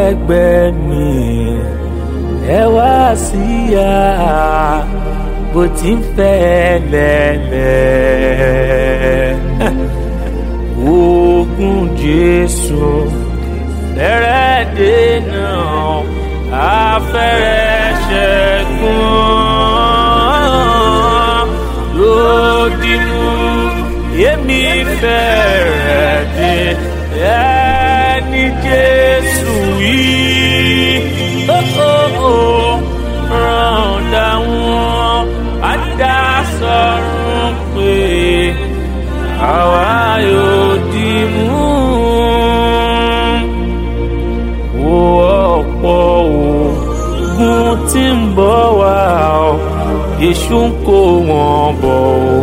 ẹgbẹ́ mi ẹ wá síyá bó ti ń fẹ́ lẹ́lẹ́ ogun Jésù fẹ́rẹ̀ dènà afẹ́rẹ́ ṣẹ́gun lòdì mú èmi fẹ́rẹ̀ dé ẹni Jésù yìí ràn dáwọn padà sọ̀rọ̀ pé àwa yóò dì mú wo ọ̀pọ̀ ogun tí ń bọ̀ wá o èṣù ń kó wọn bọ̀ o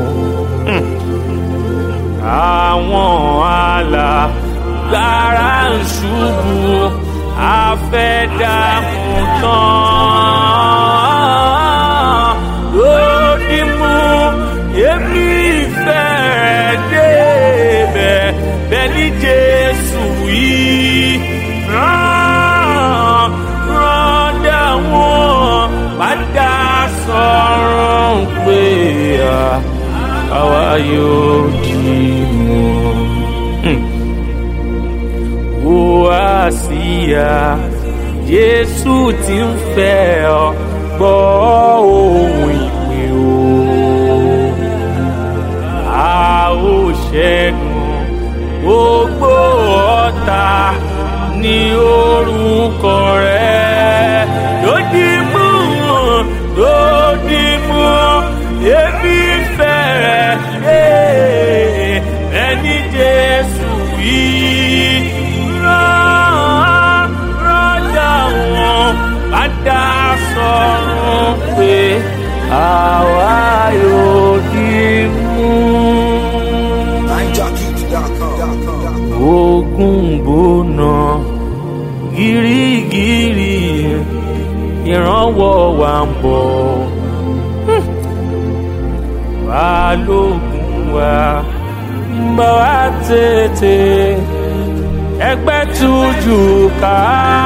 àwọn alágbára ń ṣubú afẹ́dàmú tán lódì mú èmi ìfẹ́ débẹ̀ bẹ́ẹ̀ ni Jésù yìí rán rán dáwọn padà sọ̀rọ̀ pé àwa yóò dì mú wo àsíá Jésù tí ń fẹ́ ọ gbọ́ ohùn ìpè o a ó ṣẹ́gun gbogbo ọ̀tá ní orúkọ rẹ̀ lòdì mú lòdì mú èmi fẹ́rẹ̀ ẹni Jésù yìí rán rọ́jà wọn padà sọ̀rọ̀ pé àwa yóò dì mú ogun gbóná gírígírí ìrànwọ́ wa ń bọ̀ balógun wa ń bọ̀ wá tètè ẹgbẹ́ tuju ká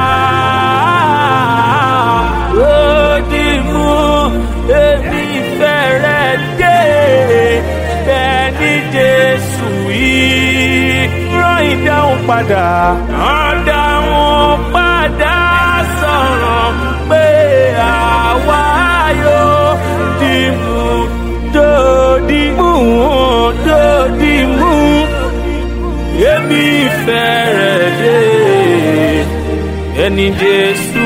lódì mú èmi fẹ́rẹ̀ dé bẹ́ẹ̀ ni Jésù yìí rán ìdáhùn padà rán dáhùn padà sọ̀rọ̀ pé àwa yóò dìmú dòdì mú dòdì mú èmi fẹ́rẹ̀ dé ẹni Jésù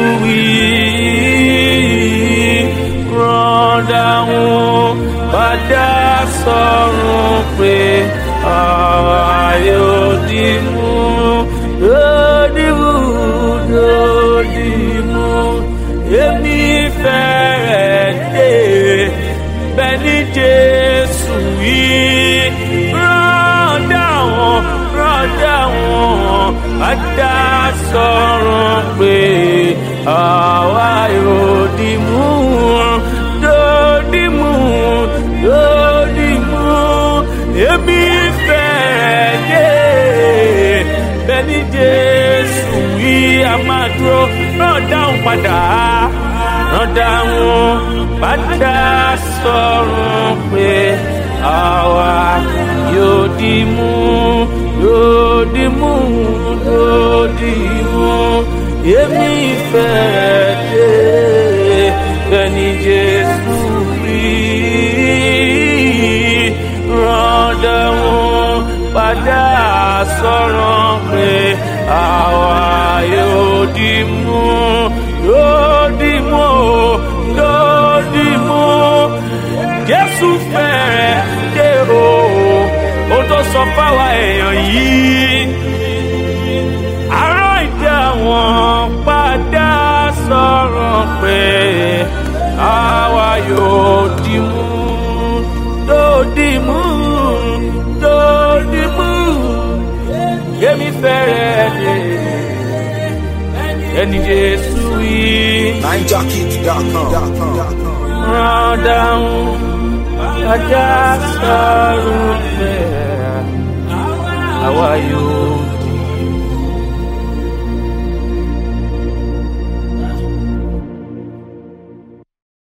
yìí rán dáhùn padà sọ̀rọ̀ pé àwa yóò dì mú lòdì mú lòdì mú èmi fẹ́rẹ̀ dé bẹ́ẹ̀ ni Jésù yìí rán dáhùn rán dáhùn padà sọ̀rọ̀ pé àwa yóò dì mú lòdì mú lòdì mú èmi fẹ́rẹ̀ dé bẹ́ẹ̀ ni Jésù yìí a máa dúró rán dáhùn padà rán dáhùn padà sọ̀rọ̀ pé àwa yóò dì mú yóò dì mú yóò dì mú èmi fẹ́rẹ̀ dé bẹ́ẹ̀ ni Jésù rí rán dáhùn padà sọ̀rọ̀ pé àwa yóò dì mú yóò dì mú yóò dì mú Jésù fẹ́rẹ̀ dé o ó tó sọ fáwa èèyàn yìí àárọ̀ ìdá wọn padà sọ̀rọ̀ pé àwa yóò dì mú dòdì mú dòdì mú èmi fẹ́rẹ̀ dé ẹni Jésù yìí rán dáhùn padà sọ̀rọ̀ pé àwa yóò.